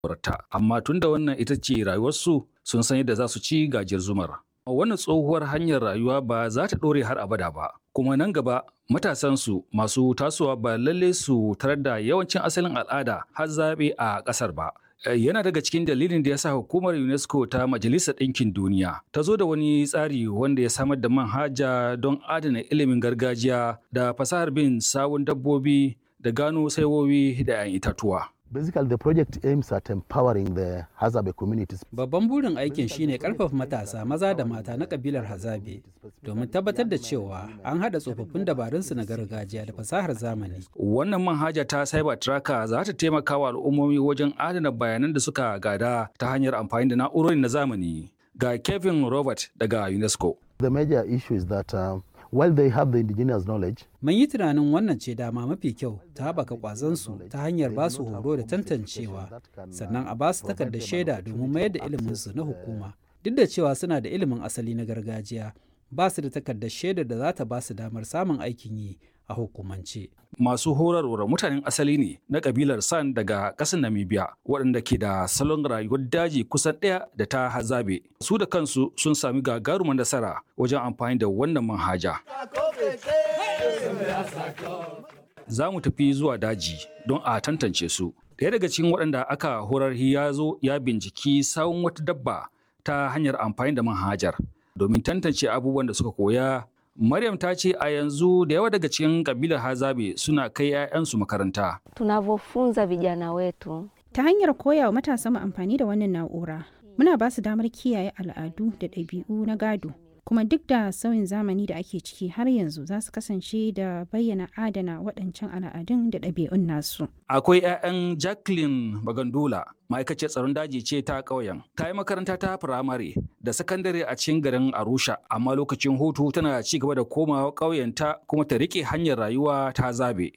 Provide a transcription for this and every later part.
rayuwarta amma tunda wannan ita ce rayuwarsu sun san yadda za su ci gajiyar zumar wannan tsohuwar hanyar rayuwa ba za ta ɗore har abada ba kuma nan gaba matasansu masu tasowa ba lalle su tarar da yawancin asalin al'ada har zaɓe a ƙasar ba yana daga cikin dalilin da ya sa hukumar unesco ta majalisar ɗinkin duniya ta zo da wani tsari wanda ya samar da manhaja don adana ilimin gargajiya da fasahar bin sawun dabbobi da gano saiwowi da 'yan itatuwa Basically, the project aims at empowering the Hazabe communities. Babban burin aikin shine karfafa matasa maza da mata na kabilar Hazabe domin tabbatar da cewa an haɗa tsofaffin dabarunsu na gargajiya da fasahar zamani. Wannan manhaja ta Cyber Tracker za ta taimaka wa al'ummomi wajen adana bayanan da suka gada ta hanyar amfani da na'urori na zamani. Ga Kevin Robert daga UNESCO. The major issue is that uh, while they have the indigenous knowledge, Mun yi tunanin wannan ce dama mafi kyau ta haɓaka ƙwazonsu ta hanyar ba su horo da tantancewa, sannan a ba su takardar shaida domin mayar da iliminsu na hukuma. Duk da cewa suna da ilimin asali na gargajiya, ba su da takardar shaidar da za ta ba su damar samun aikin yi a hukumance. Masu horarwar mutanen asali ne na kabilar San daga ƙasar Namibia waɗanda ke da salon rayuwar daji kusan ɗaya da ta hazabe. Su da kansu sun sami gagarumar nasara wajen amfani da wannan manhaja. Za mu tafi zuwa daji don a tantance su. Ɗaya daga cikin waɗanda aka horar ya zo ya binciki sawun wata dabba ta hanyar amfani da manhajar domin tantance abubuwan da suka koya Maryam ta ce a yanzu da yawa daga cikin kabilar Hazabe suna kai 'ya'yansu makaranta. Tunavyofunza vijana wetu Ta hanyar koya wa matasa mu amfani da wannan na'ura, muna ba su damar kiyaye al'adu da ɗabi'u na gado. Kuma duk da sauyin zamani da ake ciki har yanzu za su kasance da bayyana adana waɗancan al'adun da ɗabi'un nasu. Akwai 'ya'yan Jacqueline Bagandola, ma'aikaciyar tsaron daji ce ta ƙauyen. Ta yi makaranta ta firamare da sakandare a cikin garin Arusha, amma lokacin hutu tana ci gaba da komawa ƙauyenta kuma ta riƙe hanyar rayuwa ta zabe.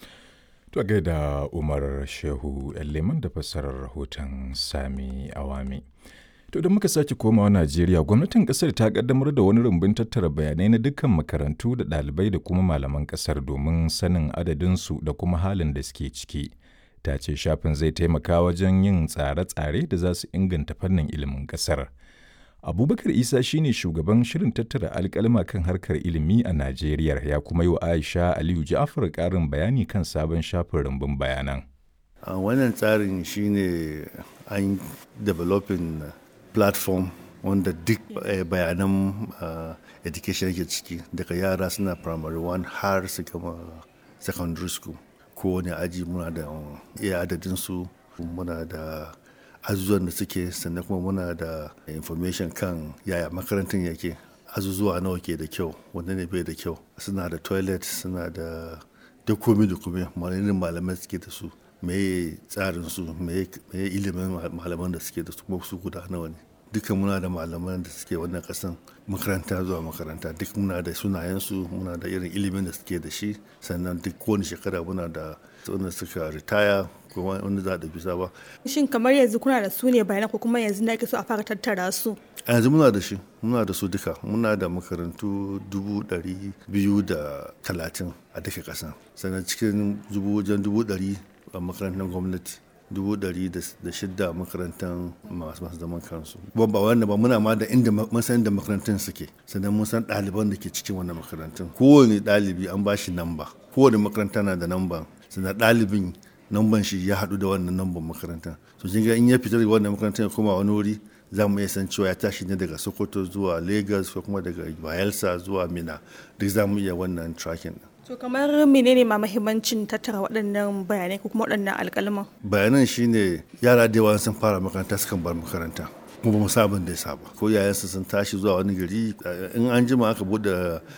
To gaida Umar Shehu Leman da fassarar rahoton Sami Awami. To da muka sake komawa Najeriya, gwamnatin kasar ta kaddamar da wani rumbun tattara bayanai na dukkan makarantu da ɗalibai da kuma malaman kasar domin sanin adadinsu da kuma halin da suke ciki. Ta ce shafin zai taimaka wajen yin tsare-tsare da za su inganta fannin ilimin kasar. Abubakar Isa shine shugaban shirin tattara alkalma kan harkar ilimi a Najeriya ya kuma yi wa Aisha Aliyu Ja'far ƙarin bayani kan sabon shafin rumbun bayanan. wannan tsarin shine an developing platform wanda duk bayanan education yake ciki daga yara suna primary one har su gama secondary school kowane aji muna da iya adadinsu muna da azuzuwan da suke sannan kuma muna da information kan yaya makarantar yake azuzuwa nawa ke da kyau wanda ne bai da kyau suna da toilet suna da duk komi da komi malamin malamai suke da su meye tsarin su meye ilimin malaman da suke da su kuma su guda nawa ne duka muna da malaman da suke wannan kasan makaranta zuwa makaranta duk muna da sunayensu muna da irin ilimin da suke da shi sannan duk kowane shekara muna da wanda suka ritaya ko wanda za a bisa ba. Shin kamar yanzu kuna da su ne bayanan ko kuma yanzu na ake so a fara tattara su? A yanzu muna da shi muna da su duka muna da makarantu dubu ɗari biyu da talatin a duka ƙasa sannan cikin dubu wajen dubu ɗari a makarantar gwamnati dubu ɗari da shidda makarantar masu masu zaman kansu ba ba wanda ba muna ma da inda mun san da makarantun suke sannan mun san ɗaliban da ke cikin wannan makarantun kowane ɗalibi an ba shi namba kowane makaranta na da namba sannan ɗalibin namban shi ya haɗu da wannan namban makaranta so kin ga in ya fita daga wannan makarantar ya koma wani wuri za mu iya san cewa ya tashi ne daga sokoto zuwa lagos ko kuma daga bayelsa zuwa mina duk za mu iya wannan tracking To kamar menene ma mahimmancin tattara waɗannan bayanai ko kuma waɗannan alƙalman? Bayanan shine yara da yawa sun fara makaranta sukan bar makaranta. kuma ba mu sabon da ya saba ko yayansu sun tashi zuwa wani gari in an jima aka bude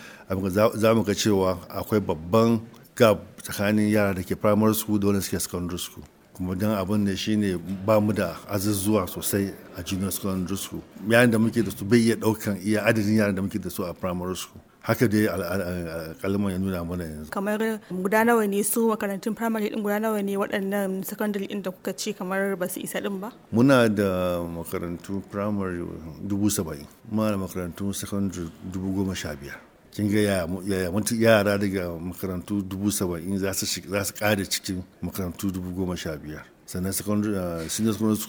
za mu ga cewa akwai babban gap tsakanin yara da ke primary school da wanda suke secondary school kuma don abin da shine ba mu da azuzuwa sosai a junior secondary school yayin da muke da su bai iya daukan iya adadin yaran da muke da su a primary school haka dai kalmar ya nuna mana yanzu kamar guda nawa ne su makarantun primary din guda nawa ne waɗannan secondary din da kuka ce kamar ba su isa din ba muna da makarantu primary dubu saba'in muna da makarantu secondary dubu goma sha biyar kin ga yaya yara daga makarantu dubu saba'in za su kare cikin makarantu dubu goma sha biyar sannan secondary uh, senior secondary school